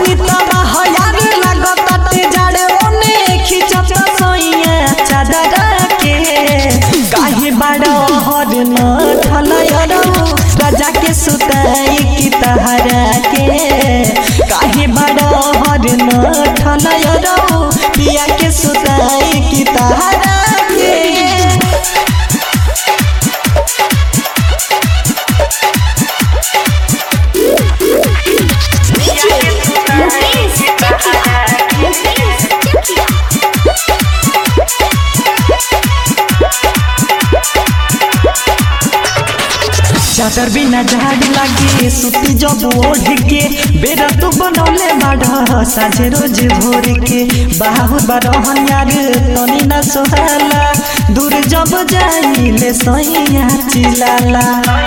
बानी तबा हयार लागताटे जाड़े ओने खिचत सैया चादर के काहे बाड़ा हर न ठलयरौ राजा के सुताई की तहरा के काहे बाड़ा हर न ठलयरौ पिया के सुताई की तहरा के मुकेश चकिया मुकेश चकिया चादर बिना झाड़ लागे सुती जब ओढ़ के बेरा तू बनौले बाढ़ साझे रोज भोर के बाहु बरहन यार तनी न सोहाला दूर जब जाइले सैया चिलाला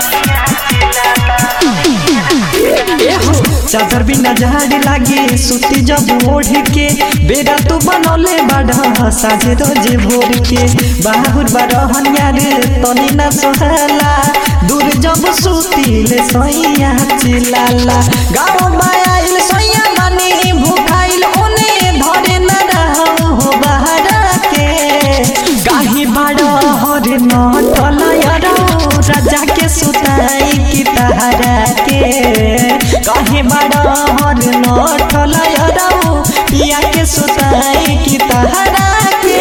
एहो, चादर बिना झाड़ लागे सुती जब ओढ़ के बेरा तू बनौले बाढ़ साझे रोज भोर के बाहुर बरहन यार तनी न सोहाला दूर जब सुतीले सैया चिलाला गाँव आइल सैया मानी भूखाइल ओने धरे न रहौ हो बहरा के गाही बाड़ हर न टलयरौ राजा के सुताई की तहरा के काहे बाड़ हर न टलयरौ पिया के सुताई की तहरा के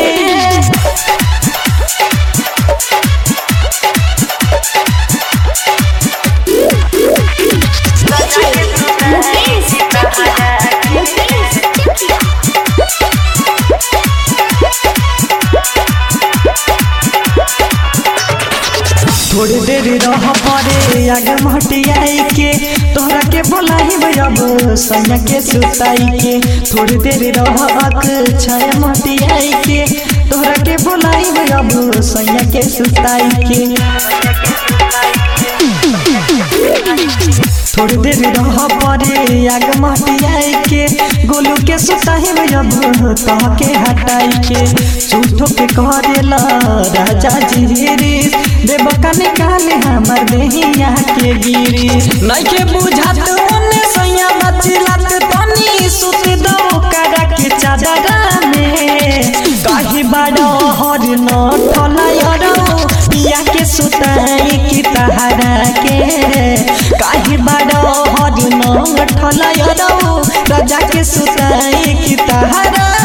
मुकेश चकिया मुकेश चकिया थोड़ी देर रह परे आगे मटियाई के तोहरा के बोलाई अब सैया के सुताई के थोड़ी देर रह अक छाया मटियाई के तोहरा के बोलाई अब सैया के सुताई के थोड़ी देर रह परे आग मटियाई के गोलू के सुताही अब कह के हटाई के झूठो के करेला राजा जी गिरीश देव का निकाले हमर देहिया के गिरीश नहीं के बुझात ओने सैया मचिलात तनी सुत दो करा के चादर में काहे बाड़ो हर न ठलयरौ पिया के सुताई की तहरा के काहे बाड़ो हर न ठलयरौ राजा के सुताई की तहरा